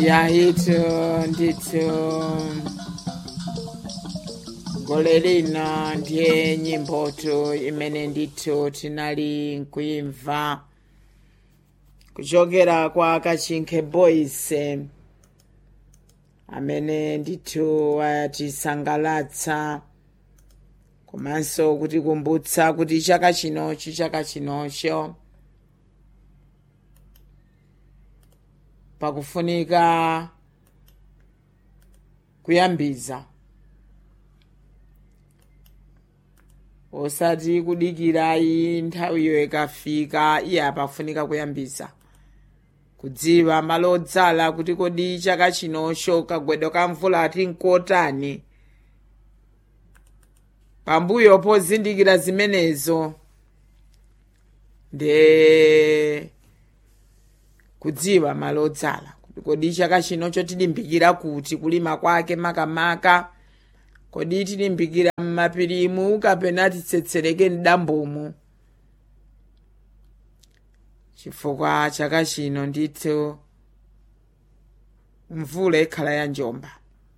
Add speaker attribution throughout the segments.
Speaker 1: yahitu ndithu gole lino ndiye nyimbotu imene ndithu tinali nkuimva kuchokera kwa kachinkhe boys amene ndithu atisangalatsa komanso kutikumbutsa kuti chaka chinochi chaka chinocho pakufunika kuyambiza osati kudikirayi nthawiyo ikafika iya pafunika kuyambiza kudziwa malo odzala kuti kodi chaka chinocho kagwedwe ka mvula ati nkotani pambuyo pozindikira zimenezo nde kudziwa malo odzala kuti kodi chaka chinocho tilimbikira kuti kulima kwake makamaka kodi tilimbikira m'mapirimu kapena titsetsereke mdambomu chifukwa chaka chino ndithu mvula ikhala ya njomba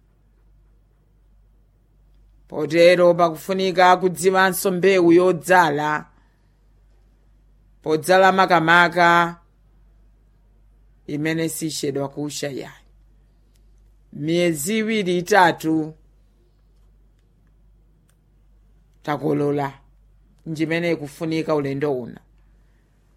Speaker 1: potero pakufunika kudziwanso mbewu yodzala podzala makamaka imene sichedwa kusha yayi miyezi iwiri itatu takolola njimene ikufunika ulendo uno